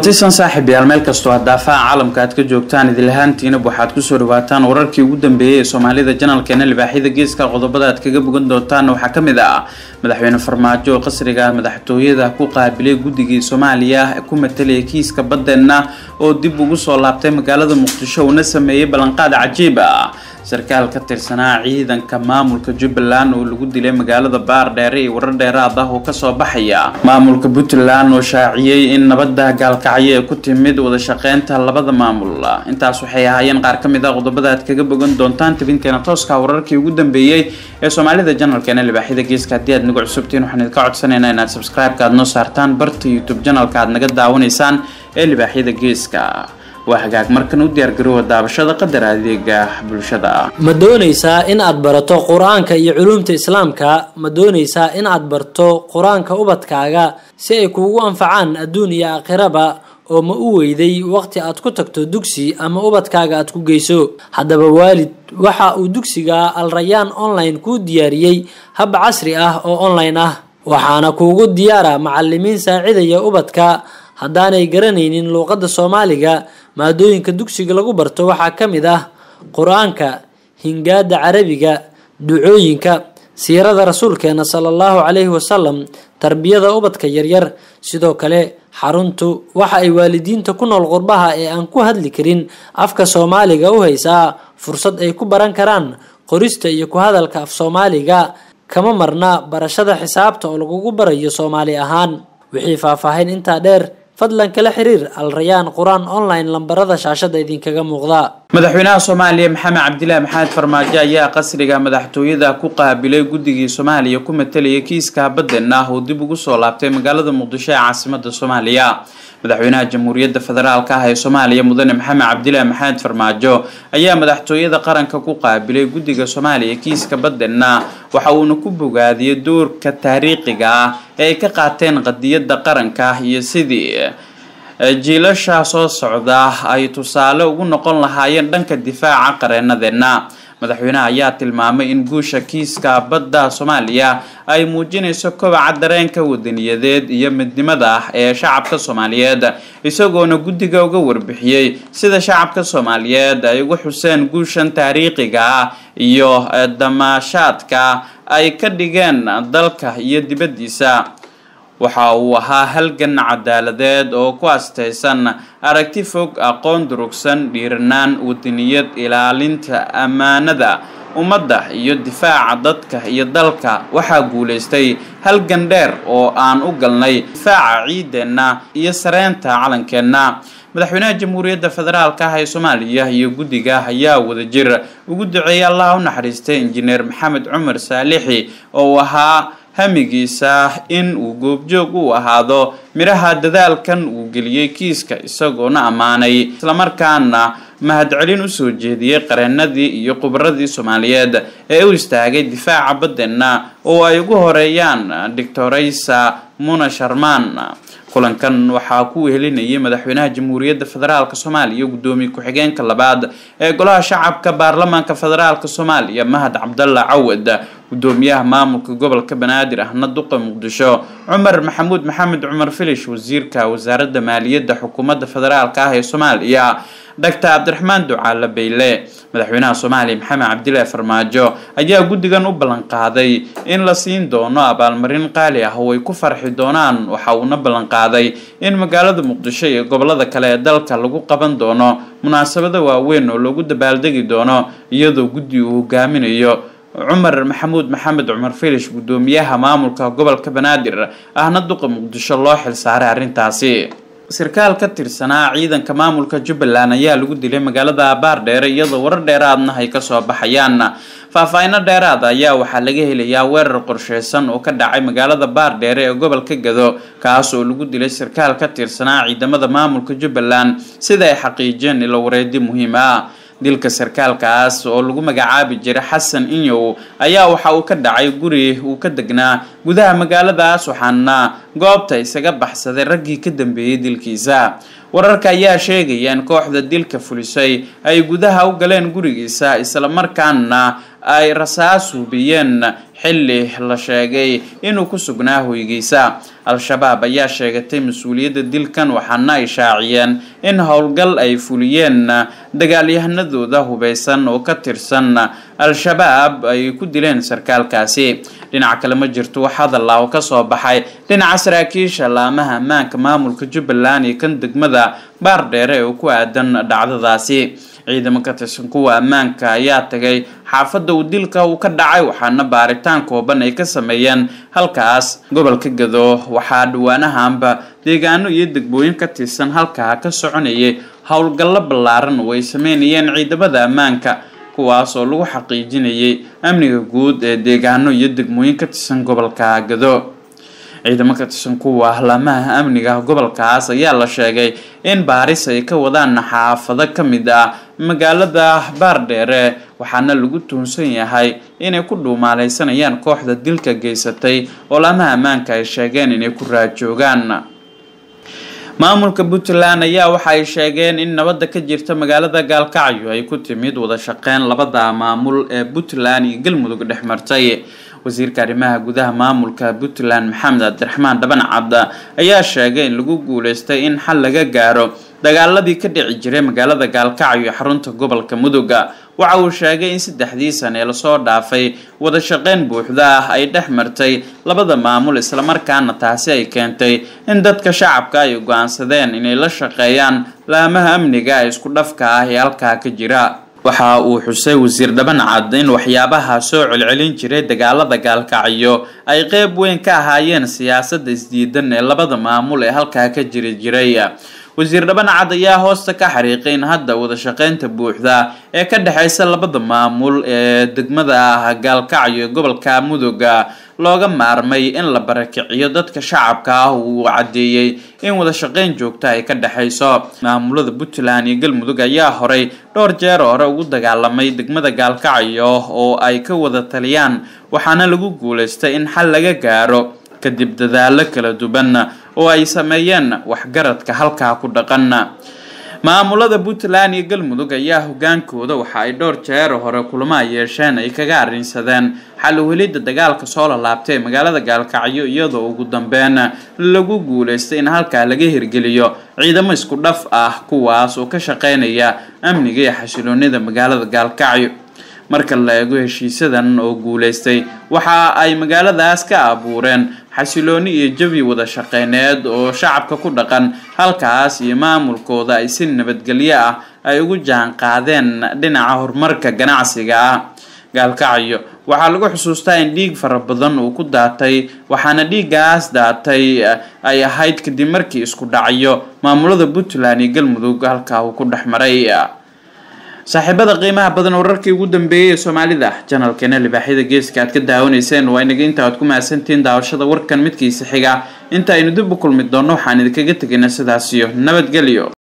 kulantisan saaxiib yaal meel kastoo hadaafaha caalamka aad ka joogtaan idilahaantiinab waxaad kusoo dhawaataan wararkii ugu dambeeyey ee soomaalida janalkeena libaaxyada geeska qodobada aad kaga bogan doontaanna waxaa ka mid ah madaxweyne farmaajo oo qasriga madaxtooyada ku qaabilay guddigii soomaaliya ku matalaya kiiska badeenna oo dib ugu soo laabtay magaalada muqdisho uuna sameeyey ballanqaad cajiib ah sarkaal ka tirsanaa ciidanka maamulka jubbaland oo lagu dilay magaalada baardheere iyo warar dheeraad ah oo kasoo baxaya maamulka puntland oo shaaciyey in nabada gaalkacyo ee ku timid wada shaqeynta labada maamul intaas waxay ahaayeen qaar ka mid ah qodobada aad kaga bogan doontaan tabinteena tooska wararkii ugu dambeeyey ee soomaalida janalkeena libaaxyada geeska haddii aad nagu cusubtiin waxaan idinka codsanaynaa inaad subscribe-ka aad noo saartaan barta youtube janalka aad naga daawanaysaan ee libaaxyada geeska waa hagaag markan u diyaargaroowa daabashada qadar adeega bulshada ma doonaysaa in aad barato qur-aanka iyo culuumta islaamka ma doonaysaa in aad barto qur-aanka ubadkaaga si ay kuugu anfacaan adduun iyo aakhiraba oo ma u weyday waqti aad ku tagto dugsi ama ubadkaaga aad ku geyso haddaba waalid waxa uu dugsiga alrayaan online kuu diyaariyey hab casri ah oo online ah waxaana kuugu diyaara macalimiin saacidaya ubadka haddaanay garanaynin luuqadda soomaaliga maadooyinka dugsiga lagu barto waxaa ka mid ah qur-aanka hingaada carabiga ducooyinka siirada rasuulkeena sala allahu calayhi wasalam tarbiyada ubadka yaryar sidoo kale xaruntu waxa ay waalidiinta ku nool qurbaha ee aan ku hadli karin afka soomaaliga u haysaa fursad ay ku baran karaan qorista iyo ku hadalka af soomaaliga kama marna barashada xisaabta oo lagugu barayo soomaali ahaan wixii faahfaahin intaa dheer fadlan kala xiriir alrayaan qur-aan online lambarada shaashada idinkaga muuqda madaxweynaha soomaaliya maxamed cabdilaahi maxamed farmaajo ayaa qasriga madaxtooyada ku qaabilay guddigii soomaaliya ku matalayay kiiska badeen ah oo dib ugu soo laabtay magaalada muqdisho ee caasimada soomaaliya madaxweynaha jamhuuriyadda federaalka ah ee soomaaliya mudane maxamed cabdilaahi maxamed farmaajo ayaa madaxtooyada qaranka ku qaabilay guddiga soomaaliya kiiska badeenna waxa uuna ku bogaadiyey doorka taariikhiga ah ee ay ka qaateen qadiyadda qaranka iyo sidii jiilasha soo socda ay tusaale ugu noqon lahaayeen dhanka difaaca qareenadeenna madaxweynaha ayaa tilmaamay in guusha kiiska badda soomaaliya ay muujinayso kobaca dareenka wadaniyadeed iyo midnimada ee shacabka soomaaliyeed isagoona guddiga uga warbixiyey sida shacabka soomaaliyeed ay uga xuseen guushan taariikhiga ah iyo damaashaadka ay ka dhigeen dalka iyo dibaddiisa waxa uu ahaa halgan cadaaladeed oo ku astaysan aragti fog aqoon durugsan dhiiranaan wadaniyad ilaalinta ammaanada ummadda iyo difaaca dadka iyo dalka waxaa guulaystay halgan dheer oo aan u galnay difaaca ciideenna iyo sareynta calankeenna madaxweynaha jamhuuriyadda federaalka ah ee soomaaliya iyo guddiga ayaa wadajir ugu duceeyay allah u naxariistay injineer maxamed cumar saalixi oo uu ahaa hamigiisa in uu goobjoog u ahaado midhaha dadaalkan uu geliyey kiiska isagoona ammaanay islamarkaana mahadcelin usoo jeediyey qareenadii iyo khubaradii soomaaliyeed ee u istaagay difaaca badeenna oo ay ugu horeeyaan doctoraysa muna sharmaan kulankan waxaa ku wehelinayay madaxweynaha jamhuuriyadda federaalk soomaaliya gudoomiye ku-xigeenka labaad ee golaha shacabka baarlamaanka federaalk soomaaliya mahad cabdalla cawad gudoomiyaha maamulka gobolka banaadir ahna duqa muqdisho cumar maxamuud maxamed cumar filish wasiirka wasaaradda maaliyadda xukuumadda federaalk ah ee soomaaliya doctor cabdiraxmaan ducaale bayle madaxweynaha soomaaliya maxamed cabdilaahi farmaajo ayaa guddigan u ballanqaaday in la siin doono abaalmarin qaali ah oo ay ku farxi doonaan waxa uuna ballanqaaday in magaalada muqdisho iyo gobolada kale ee dalka lagu qaban doono munaasabado waaweyn oo loogu dabaaldegi doono iyadoo guddi uu hogaaminayo cumar maxamuud maxamed cumar filish gudoomiyaha maamulka gobolka banaadir ahna duqa muqdisho loo xilsaaray arrintaasi sarkaal ka tirsanaa ciidanka maamulka jubbaland ayaa lagu dilay magaalada baardheere iyadoo warar dheeraadna ay kasoo baxayaan faahfaahino dheeraad ayaa waxaa laga helayaa weerar qorsheysan oo ka dhacay magaalada baardheere ee gobolka gado kaas oo lagu dilay sarkaal ka tirsanaa ciidamada maamulka jubbaland sida ay xaqiijiyeen ilo wareedi muhiim ah dilka sarkaalkaas oo lagu magacaabi jiray xasan inyow ayaa waxa uu ka dhacay guri uu ka degnaa gudaha magaaladaas waxaana goobta isaga baxsaday raggii ka dambeeyey dilkiisa wararka ayaa sheegaya in kooxda dilka fulisay ay gudaha u galeen gurigiisa islamarkaana ay rasaas hubiyeen xilli la sheegay inuu ku sugnaa hoygiisa al-shabaab ayaa sheegatay mas-uuliyadda dilkan waxaana ay shaaciyeen in howlgal ay fuliyeen dagaalyahanadooda hubeysan oo ka tirsan al-shabaab ay ku dileen sarkaalkaasi dhinaca kale ma jirto wax hadalla oo kasoo baxay dhinaca saraakiisha laamaha ammaanka maamulka jubbaland iyo kan degmada baardheere oo ku aadan dhacdadaasi ciidamo ka tirsan kuwa ammaanka ayaa tagay xaafadda uu dilka uu ka dhacay waxaana baaritaan kooban ay ka sameeyeen halkaas gobolka gado waxaa dhawaanahanba deegaano iyo degmooyin ka tirsan halkaa ka soconayay howlgallo ballaaran oo ay sameynayeen ciidamada ammaanka kuwaas oo lagu xaqiijinayay amniga guud ee deegaano iyo degmooyin ka tirsan gobolka gado ciidamo ka tirsan kuwa laamaha amniga gobolkaas ayaa la sheegay in baaris ay ka wadaan xaafado ka mid ah magaalada baardheere waxaana lagu tuunsan yahay inay ku dhuumaaleysanayaan kooxda dilka geysatay oo laamaha ammaanka ay sheegeen inay ku raajoogaan maamulka puntland ayaa waxa ay sheegeen in nabadda ka jirta magaalada gaalkacyo ay ku timid wada shaqeyn labada maamul ee puntland iyo galmudug dhex martay wasiirka arrimaha gudaha maamulka puntland maxamed cabdiraxmaan dhaban cabd ayaa sheegay in lagu guuleystay in xal laga gaaro dagaaladii ka dhici jiray magaalada gaalkacyo iyo xarunta gobolka mudug waxa uu sheegay in saddexdii sane lasoo dhaafay wada shaqeyn buuxda ah ay dhex martay labada maamul islamarkaana taasi ay keentay in dadka shacabka ay go-aansadeen inay la shaqeeyaan laamaha amniga ee isku dhafka ah ee halkaa ka jira waxa uu xusay wasiir dhaban cad in waxyaabaha soo celcelin jiray dagaalada gaalkacyo ay qeyb weyn ka ahaayeen siyaasadda isdiidan ee labada maamul ee halkaa ka jiri jiray wasiir dhaban cad ayaa hoosta ka xariiqay in hadda wada shaqeynta buuxda ee ka dhexeysa labada maamul ee degmada ah gaalkacyo ee gobolka mudug looga maarmay in la barakiciyo dadka shacabka ah uu caddeeyey in wada shaqeyn joogta ay ka dhexeyso maamulada puntland iyo galmudug ayaa horay dhowr jeer hore ugu dagaalamay degmada gaalkacyo oo ay ka wada taliyaan waxaana lagu guuleystay in xal laga gaaro kadib dadaalo kala duwan oo ay sameeyeen waxgaradka halkaa ku dhaqan maamulada puntland iyo galmudug ayaa hogaankooda waxa ay dhowr jeer hore kulamo ay yeesheen ay kaga arrinsadeen xal uhelidda dagaalka soo lalaabtay ee magaalada gaalkacyo iyadoo ugu dambeyn lagu guuleystay in halkaa laga hirgeliyo ciidamo isku dhaf ah kuwaas oo ka shaqeynaya amniga iyo xasiloonida magaalada gaalkacyo marka la eego heshiisadan oo guuleystay waxa ay magaaladaas ka abuureen xasilooni iyo jawi wada shaqeyneed oo shacabka ku dhaqan halkaas iyo maamulkooda ay si nabadgelyo ah ay ugu jaan qaadeen dhinaca horumarka ganacsiga ah gaalkacyo waxaa lagu xusuustaa in dhiig fara badan uu ku daatay waxaana dhiiggaas daatay ay ahayd kadib markii isku dhacyo maamulada puntland iyo galmudug halkaa uu ku dhex maray saaxiibada qiimaha badan wararkii ugu dambeeyay ee soomaalida janalkeena libaaxyada geeska aad ka daawanayseen waa inaga inta aad ku mahadsantihiin daawashada warkan midkiisa xiga inta aynu dib u kulmi doonno waxaan idinkaga tegaynaa sidaasiyo nabadgelyo